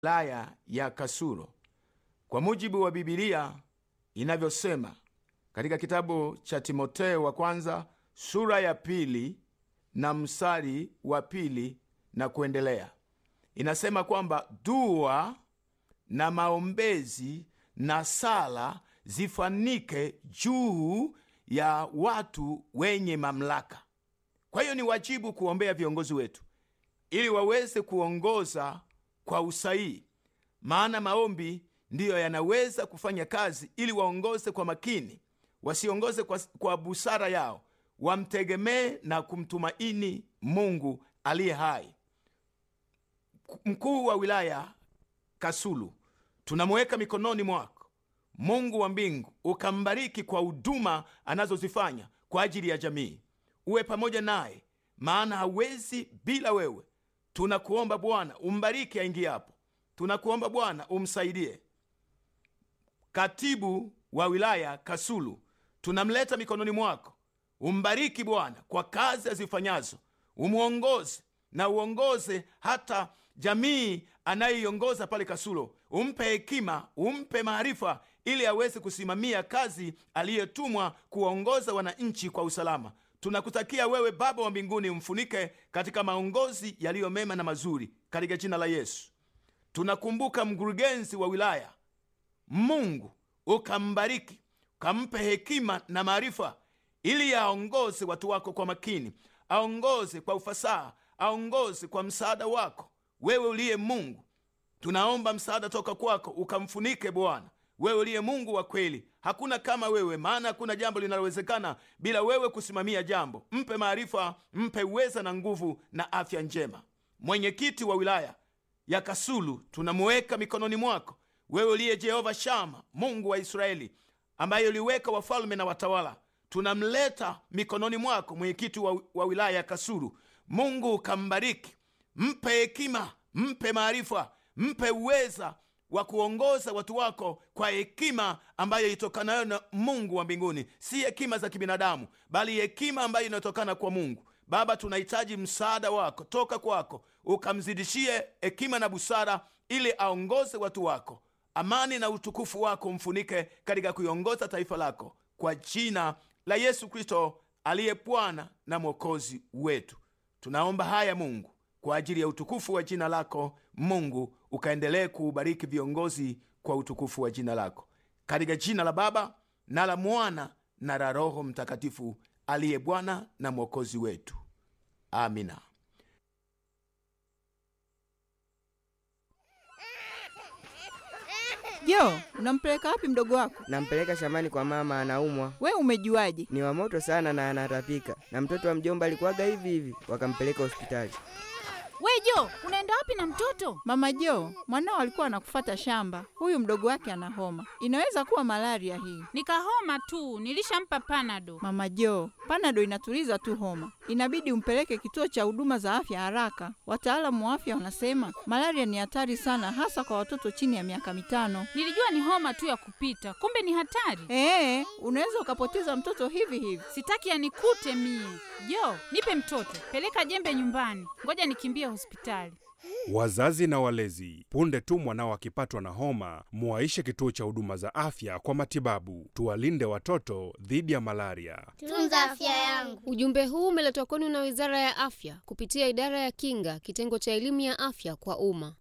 wilaya ya Kasulu kwa mujibu wa Bibilia inavyosema katika kitabu cha Timoteo wa kwanza sura ya pili na mstari wa pili na kuendelea. Inasema kwamba dua na maombezi na sala zifanike juu ya watu wenye mamlaka. Kwa hiyo ni wajibu kuombea viongozi wetu ili waweze kuongoza kwa usahihi, maana maombi ndiyo yanaweza kufanya kazi ili waongoze kwa makini, wasiongoze kwa, kwa busara yao, wamtegemee na kumtumaini Mungu aliye hai. Mkuu wa wilaya Kasulu, tunamuweka mikononi mwako. Mungu wa mbingu ukambariki kwa huduma anazozifanya kwa ajili ya jamii. Uwe pamoja naye, maana hawezi bila wewe. Tunakuomba Bwana umbariki aingiapo, tunakuomba Bwana umsaidie. Katibu wa wilaya Kasulu tunamleta mikononi mwako, umbariki Bwana kwa kazi azifanyazo, umwongoze na uongoze hata jamii anayeiongoza pale Kasulo. Umpe hekima, umpe maarifa, ili aweze kusimamia kazi aliyetumwa kuwaongoza wananchi kwa usalama. Tunakutakia wewe Baba wa mbinguni, umfunike katika maongozi yaliyo mema na mazuri, katika jina la Yesu. Tunakumbuka mkurugenzi wa wilaya, Mungu ukambariki, ukampe hekima na maarifa, ili aongoze watu wako kwa makini, aongoze kwa ufasaha, aongoze kwa msaada wako wewe uliye Mungu. Tunaomba msaada toka kwako, ukamfunike Bwana, wewe uliye Mungu wa kweli. Hakuna kama wewe, maana hakuna jambo linalowezekana bila wewe kusimamia jambo. Mpe maarifa, mpe uweza na nguvu na afya njema. Mwenyekiti wa wilaya ya Kasulu tunamuweka mikononi mwako, wewe uliye Jehova Shama, Mungu wa Israeli, ambaye uliweka wafalme na watawala. Tunamleta mikononi mwako mwenyekiti wa, wa wilaya ya Kasulu. Mungu ukambariki, mpe hekima, mpe maarifa, mpe uweza wa kuongoza watu wako kwa hekima ambayo itokanayo na Mungu wa mbinguni, si hekima za kibinadamu, bali hekima ambayo inatokana kwa Mungu. Baba, tunahitaji msaada wako toka kwako, ukamzidishie hekima na busara, ili aongoze watu wako. Amani na utukufu wako mfunike katika kuiongoza taifa lako, kwa jina la Yesu Kristo aliye Bwana na Mwokozi wetu. Tunaomba haya Mungu kwa ajili ya utukufu wa jina lako. Mungu ukaendelee kuubariki viongozi kwa utukufu wa jina lako, katika jina la Baba na la Mwana na la Roho Mtakatifu aliye Bwana na Mwokozi wetu. Amina. Jo, unampeleka wapi mdogo wako? Nampeleka shambani kwa mama, anaumwa. We umejuaje? Ni wa moto sana na anatapika, na mtoto wa mjomba alikuwaga hivi hivi, wakampeleka hospitali. We Jo, unaenda wapi na mtoto? Mama Jo, mwanao alikuwa anakufata shamba. Huyu mdogo wake ana homa, inaweza kuwa malaria hii. Nikahoma tu, nilishampa panado. Mama Jo, panado inatuliza tu homa, inabidi umpeleke kituo cha huduma za afya haraka. Wataalamu wa afya wanasema malaria ni hatari sana, hasa kwa watoto chini ya miaka mitano. Nilijua ni homa tu ya kupita, kumbe ni hatari. Ee, unaweza ukapoteza mtoto hivi hivi. Sitaki anikute mie. Jo, nipe mtoto, peleka jembe nyumbani, ngoja nikimbie hospitali. Wazazi na walezi, punde tu mwanao akipatwa na homa, muwaishe kituo cha huduma za afya kwa matibabu. Tuwalinde watoto dhidi ya malaria. Tunza afya yangu. Ujumbe huu umeletwa kwenu na Wizara ya Afya kupitia Idara ya Kinga, kitengo cha elimu ya afya kwa umma.